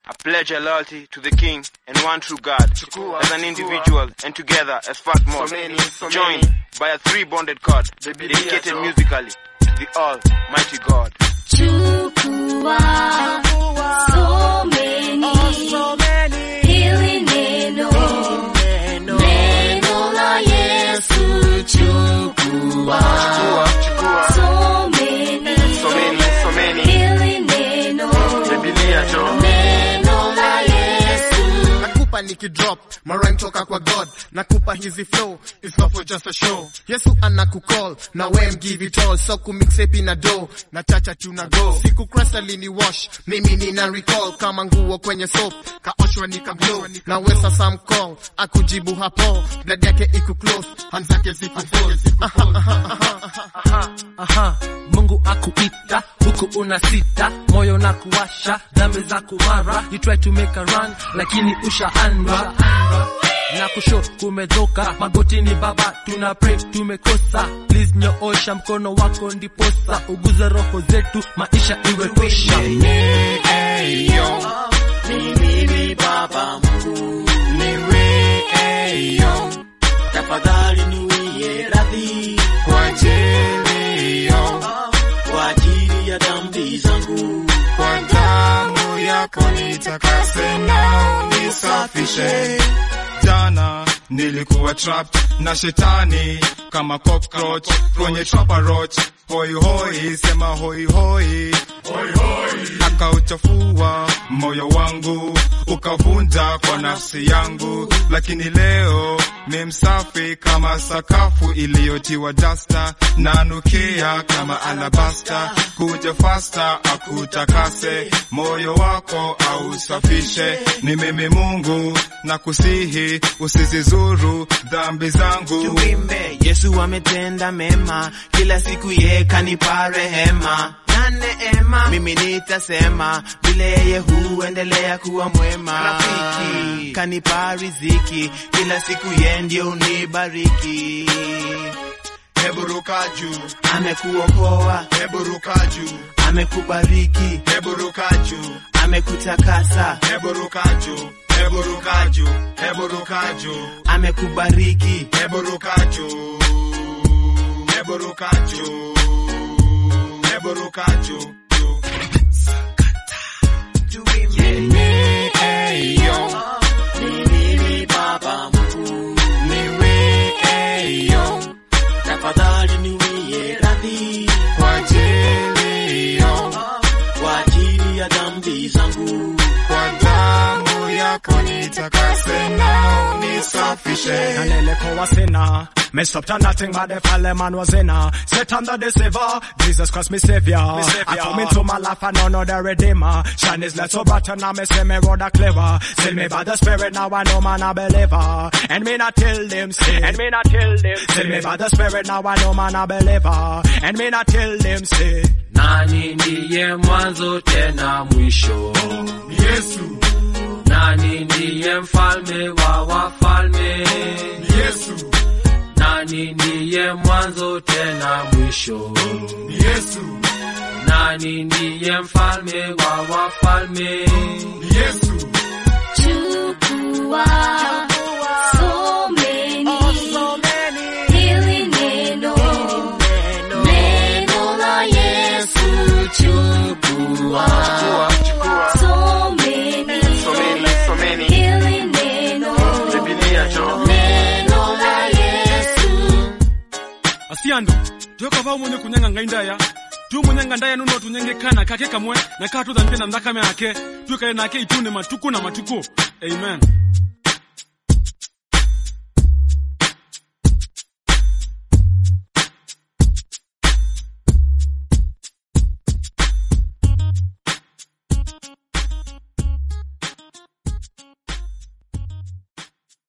I pledge a loyalty to the King and one true God, as an individual and together as fat more, joined by a three bonded cord, dedicated musically to the Almighty God. Chukua so many hili neno neno la Yesu chukua Chukua, so many so many, so many, hili neno Biblia jo. neno la Yesu nakupa nikidrop marime toka kwa god nakupa hizi flow it's not for just a show yesu anakukall na we give it all so kumixepi na do na chacha tuna go siku krasa lini wash mimi nina recall kama nguo kwenye soap kaoshwa nika glow na we sasa mcall akujibu hapo blood yake iku close hands zake ziku full Aha, Mungu akuita huku una sita, moyo na kuwasha, dhambi za kumara, you try to make a run lakini ushaandwa na kusho kumedhoka, magotini baba, tuna pray tumekosa, please nyoosha mkono wako ndiposa uguze roho zetu, maisha iwe kwisha. Mimi baba Mungu niwe eyo, tafadhali niwie radhi kwa ajili yo kwa ajili ya dhambi zangu, kwa damu yako nitakase na nisafishe. Jana nilikuwa trapped na shetani kama cockroach kwenye trapper roach, hoi hoi, sema hoi hoi, akauchafua moyo wangu ukavunja kwa nafsi yangu, lakini leo ni msafi kama sakafu iliyotiwa dasta, nanukia kama alabasta. Kuja fasta akutakase moyo wako ausafishe. Ni mimi Mungu na kusihi usizizuru dhambi zangu. Tuimbe, Yesu ametenda mema, kila siku ye kanipa rehema na neema. Mimi nitasema vile yeye huendelea kuwa mwema. Rafiki kanipa riziki, kila siku ye ndio unibariki. Hebu ruka juu, Amekuokoa, hebu ruka juu, amekubariki, hebu ruka juu, amekutakasa, hebu ruka juu, hebu ruka juu, hebu ruka juu, amekubariki. hebu ruka juu, hebu ruka juu, hebu ruka juu, juu. Tuimbe, Eyo, mimi baba Mungu niwe eyo, tafadhali niwie radhi kwa ajili yo, kwa ajili ya dhambi zangu, kwa damu yako nitakase na unisafishe. Naleleko was sinner. Messed up to nothing but the fallen man was in her. Satan the deceiver, Jesus Christ me savior. I come into my life and know the redeemer. Shine his light so bright and now me see me road a clever. Seal me by the spirit now I know man a believer. And me not tell them say. And me not tell them say. Seal me by the spirit now I know man a believer. And me not tell them say. Nani ndiye mwanzo tena mwisho? Yesu, Nani ndiye mfalme wa wafalme? Yesu, Nani ndiye mwanzo tena mwisho? Yesu, Nani ndiye mfalme wa wafalme? Yesu. chukua so many hili neno neno la Yesu chukua so many so many, so many. hili neno Biblia jo. neno la Yesu asiando twekava mwenye kunyanga ngaindaya tu munyanga ndaya nuno tunyengekana kake kamwe na kaa tudhambie na mdhakame ake twikae nake itune matuku na matuku amen